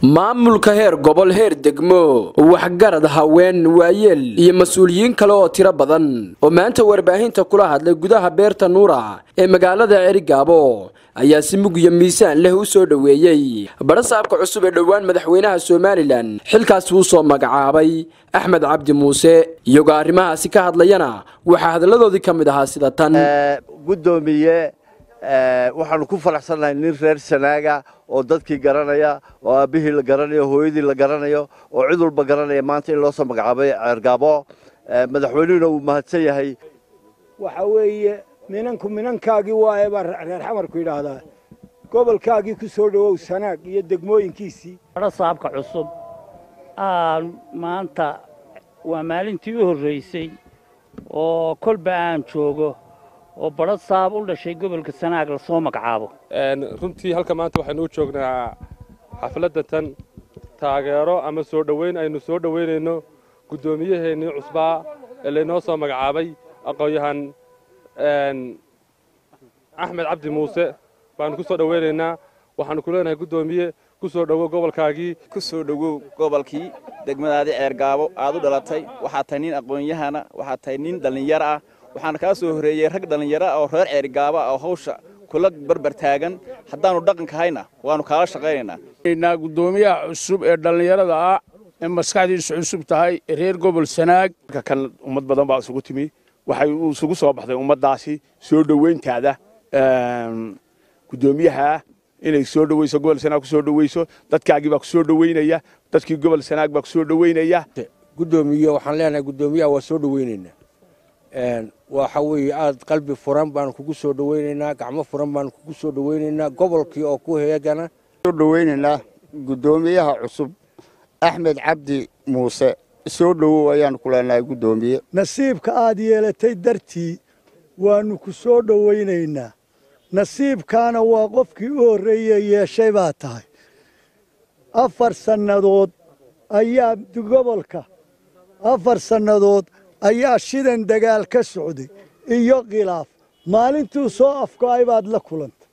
maamulka heer gobol heer degmo waxgarad haween waayeel iyo mas-uuliyiin kale oo tiro badan oo maanta warbaahinta kula hadlay gudaha beerta nuura ee magaalada cerigaabo ayaa si mug iyo miisaan leh u soo dhoweeyey barasaabka cusub ee dhowaan madaxweynaha somalilan xilkaasi uu soo magacaabay axmed cabdi muuse iyagoo arrimahaasi ka hadlayana waxaa hadalladoodii ka mid ahaa sida tan gudoomiye waxaanu ku faraxsannahay nin reer sanaaga oo dadkii garanaya oo aabbihii la garanayo hooyadii la garanayo oo cid walba garanaya maanta in loo soo magacaabay ceergaabo madaxweynuhuna wuu mahadsan yahay waxa weeye minanku minankaagii waaye baa reer xamarku yidhaahdaa gobolkaagii ku soo dhowow sanaag iyo degmooyinkiisii barasaabka cusub aan maanta waa maalintii u horraysay oo kolba aan joogo oo barasaab u dhashay gobolka sanaag lasoo magacaabo runtii halka maanta waxaynu u joognaa xafladda tan taageero ama soo dhoweyn aynu soo dhoweynayno guddoomiyaheennii cusbaa ee laynoo soo magacaabay aqoon-yahan axmed cabdi muuse baanu ku soo dhoweynaynaa waxaanu ku leenahay guddoomiye ku soo dhowow gobolkaagii ku soo dhowow gobolkii degmadaadii ceergaabo aad u dhalatay waxaad tahay nin aqoon-yahana waxaad tahay nin dhallinyaro ah waxaana kaa soo horreeyey rag dhallinyaro ah oo reer ceerigaaba oo hawsha kula barbar taagan haddaannu dhaqanka hayna waannu kaala shaqaynaynaa guddoomiyaha cusub ee dhallinyarada ah ee maskaxdiisu cusub tahay reer gobol sanaag kan ummad badan baa isugu timi waxay isugu soo baxday ummaddaasi soo dhoweyntaada guddoomiyaha inay soo dhoweyso gobol sanaag ku soo dhoweyso dadkaagii baa ku soo dhoweynaya dadkii gobol sanaag baa ku soo dhoweynaya guddoomiye waxaan leenahay guddoomiyaha waa soo dhoweynaynaa waxa weeye aad qalbi furan baan kugu soo dhoweynaynaa gacmo furan baan kugu soo dhoweynaynaa gobolkii oo ku heegana soo dhoweynaynaa guddoomiyaha cusub axmed cabdi muuse soo dhowow ayaanu ku leenahay guddoomiye nasiibka aad yeelatay dartii waannu ku soo dhowaynaynaa nasiibkaana waa qofkii u horreeye yeeshay baa tahay afar sannadood ayaa gobolka afar sannadood ayaa shidan dagaal ka socday iyo khilaaf maalintuu soo afgo-ay baad la kulantay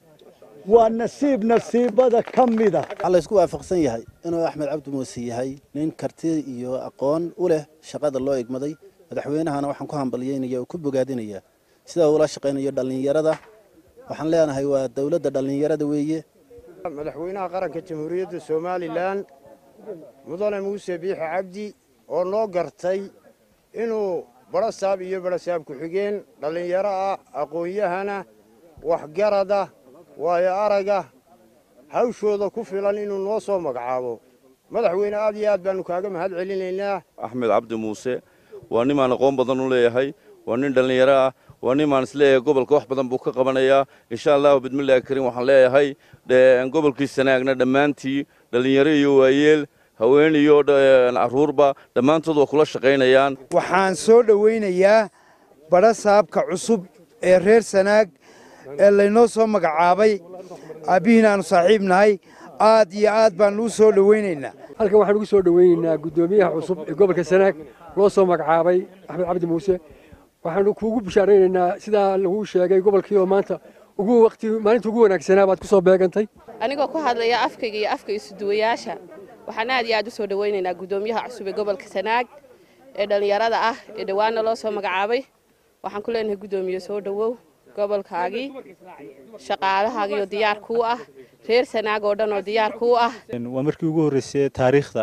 waa nasiib nasiibada ka mida waxaa laysku waafaqsan yahay inuu axmed cabdi muuse yahay nin karti iyo aqoon u leh shaqada loo egmaday madaxweynahana waxaan ku hambalyaynaya oo ku bogaadinaya sida uula shaqaynayo dhallinyarada waxaan leenahay waa dowladda dhallinyarada weeye madaxweynaha qaranka jamhuuriyadda somalilan mudane muuse biixi cabdi oo noo gartay inuu barasaab iyo barasaab ku-xigeen dhallinyaro ah aqoon-yahana waxgarada waayo araga hawshooda ku filan inuu noo soo magacaabo madaxweyne aad iyo aad baannu kaaga mahad celinaynaa axmed cabdi muuse waa nimaan aqoon badan u leeyahay waa nin dhallinyaro ah waa nimaan isleeyahay gobolka wax badan buu ka qabanayaa insha allahu bidmillahi kariim waxaan leeyahay gobolkii sanaagna dhammaantii dhallinyaro iyo waayeel haween iyo carruurba dhammaantood waa kula shaqaynayaan waxaan soo dhowaynayaa barasaabka cusub ee reer sanaag ee laynoo soo magacaabay aabbihiina aanu saaxiib nahay aad iyo aad baannu u soo dhowaynaynaa halkan waxaan ugu soo dhowaynaynaa guddoomiyaha cusub ee gobolka sanaag loo soo magacaabay axmed cabdi muuse waxaanu kuugu bishaaraynaynaa sidaa laguu sheegay gobolkii oo maanta ugu waqti maalinta ugu wanaagsanaa baad ku soo beegantay anigoo ku hadlaya afkayga iyo afka isuduwayaasha waxaan aad iyo aad u soo dhowaynaynaa guddoomiyaha cusub ee gobolka sanaag ee dhallinyarada ah ee dhowaanna loo soo magacaabay waxaan ku leenahay guddoomiye soo dhowow gobolkaagii shaqaalahaagiioo diyaar kuu ah reer sanaag oo dhan oo diyaar kuu ah waa markii ugu horreysay taariikhda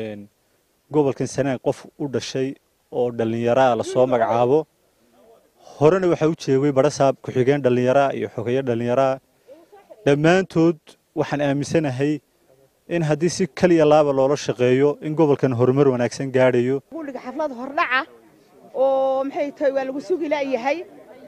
gobolkan sanaag qof u dhashay oo dhallinyaraa lasoo magacaabo horena waxaa u jeegay barasaab ku-xigeen dhallinyaraa iyo xogeyo dhallinyaraa dhammaantood waxaan aaminsanahay in haddii si kaliya laaba loola shaqeeyo in gobolkan horumar wanaagsan gaadhayo gudhiga xaflad hordhaca oo maxay tahay waa lagu sugi la'yahay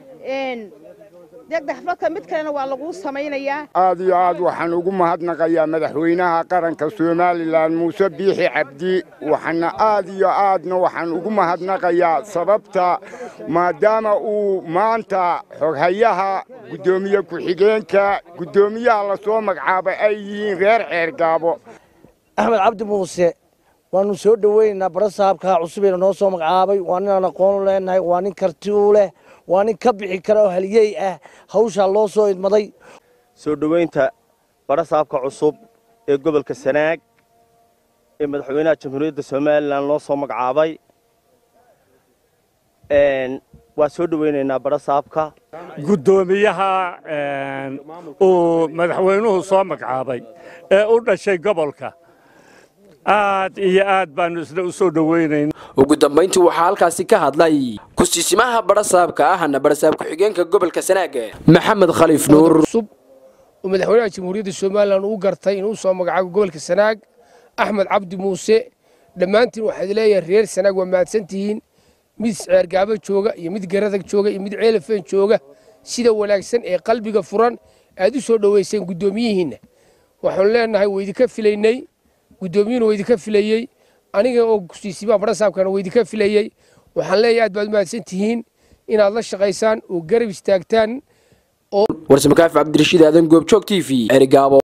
degda xafladka mid kalena waa laguu samaynayaa aad iyo aad waxaan ugu mahadnaqayaa madaxweynaha qaranka somalilan muuse biixi cabdi waxaana aad iyo aadna waxaan ugu mahadnaqayaa sababta maadaama uu maanta xoghayaha guddoomiye ku-xigeenka guddoomiyaha lasoo magacaabay ay yihiin reer ceergaabo axmed cabdi muuse waannu soo dhoweynaynaa barasaabka cusubeena noo soo magacaabay waa ninaan aqoon u leenahay waa nin karti u leh waa nin ka bixi kara oo haliyey ah hawshaa loo soo idmaday soo dhoweynta barasaabka cusub ee gobolka sanaag ee madaxweynaha jamhuuriyadda somalilan loo soo magacaabay waa soo dhoweynaynaa barasaabka guddoomiyaha uu madaxweynuhu soo magacaabay ee u dhashay gobolka aad iyo aad baanu isna u soo dhoweynayna ugu dambayntii waxaa halkaasi ka hadlay ku-siisimaha barasaabka ahna barasaab ku-xigeenka gobolka sanaag maxamed khaliif nuur oo madaxweynaha jamhuuriyadda somalilan uu gartay inuu soo magacaabo gobolka sanaag axmed cabdi muuse dhammaantiin waxaad leeyahay reer sanaag waa mahadsantihiin mid ceergaabo jooga iyo mid garadag jooga iyo mid ceelafeen jooga sida wanaagsan ee qalbiga furan aad u soo dhoweyseen guddoomiyihiinna waxaanu leenahay waydinka filaynay guddoomiyuhuna waydinka filayey aniga oo kusiisimaha barasaabkana waydinka filayey waxaan leeyahay aad baad u mahadsan tihiin inaad la shaqaysaan oo garab istaagtaan warsamakaaf cabdirashiid aadan goobjoog t v erigaabo